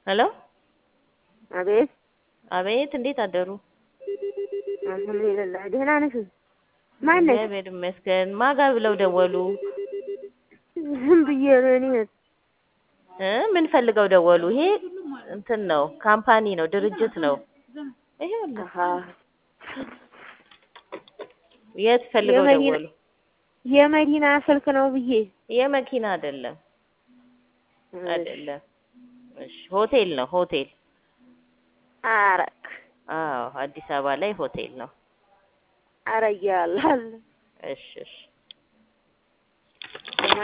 ሄሎ አቤት አቤት፣ እንዴት አደሩ? አልሐምዱሊላህ ደህና ነሽ? ማነሽ? እግዚአብሔር ይመስገን። ማጋ ብለው ደወሉ? ዝም ብዬ ነው እኔ እ ምን ፈልገው ደወሉ? ይሄ እንትን ነው፣ ካምፓኒ ነው፣ ድርጅት ነው። ይሄውልህ አሃ የት ፈልገው የመዲና- ደወሉ? የመዲና ስልክ ነው ብዬ የመኪና አይደለም አይደለም። እሺ ሆቴል ነው ሆቴል። አረክ አዎ አዲስ አበባ ላይ ሆቴል ነው። አረያላል እሺ እሺ